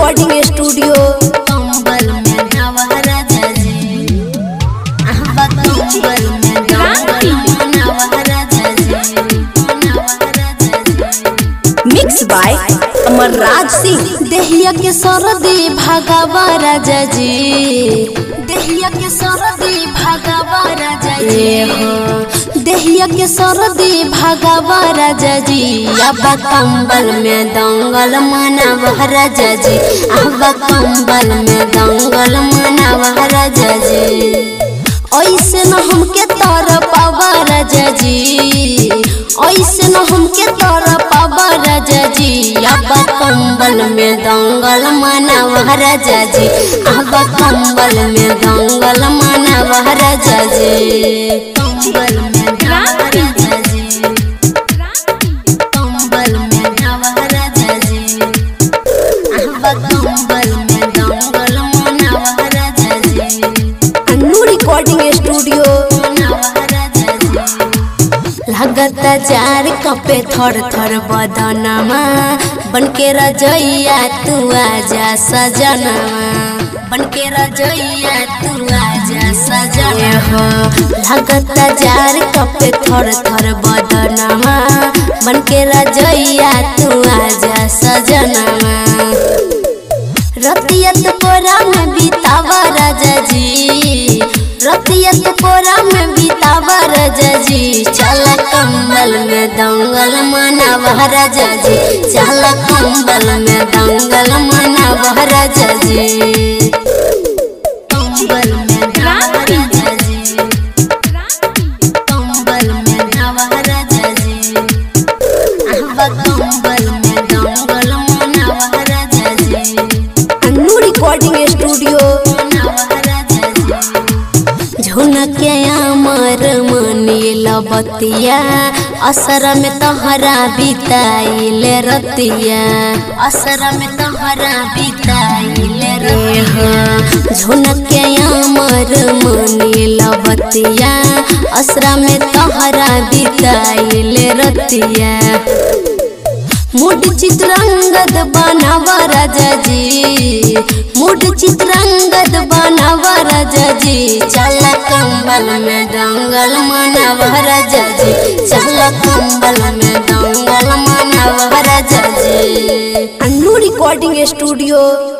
recording studio कंबल में नवराजा जी अहबा कंबल में कंबल में नवराजा जी नवराजा जी मिक्स बाय अमरराज सिंह देहिया के सरदी भगवा राजा जी देहिया के सरदी भगवा राजा जी देहिया के सरदी भगवा राजा जी अब कंबल में दंगल मनाव राजा जी अब कंबल में दंगल मनाव राजा जी ऐसे न हमके तर पावा राजा जी ऐसे न हमके तर पावा राजा जी अब कंबल में दंगल मनाव राजा जी अब कंबल में दंगल मनाव राजा जी कंबल में नव राजा जी कंबल में नव राजा जी अब कंबल में दंगल मनाव राजा जी अन्नू रिकॉर्डिंग स्टूडियो लागत जार कपे थर थर बदनमा बनके रजैया तू आजा सजनमा बनके रजैया तू आजा सजना हो लागत जार कपे थर थर बदनमा बनके रजैया तू आजा सजनमा रतियत कोरा में बीतावा राजा जी रतियत कोरा में बीतावा राजा जी चल कंबल में दंगल मनावा राजा जी चल कंबल में दंगल मनावा राजा जी कंबल में नवा राजा जी कंबल में नवा राजा जी अहबा कंबल में दंगल मनावा राजा जी अन्नू रिकॉर्डिंग स्टूडियो झुनके अमर मनील बतिया असर में तहरा बिताइल रतिया असर में तहरा बिताइल रे झुनके अमर मनील बतिया असरा में तहरा बिताइल रतिया मुड चित्रंगद बनावा राजा जी मुड चित्रंगद बनावा राजा जी चल कंबल में दंगल मनावा राजा जी चल कंबल में दंगल मनावा राजा जी अन्नू रिकॉर्डिंग स्टूडियो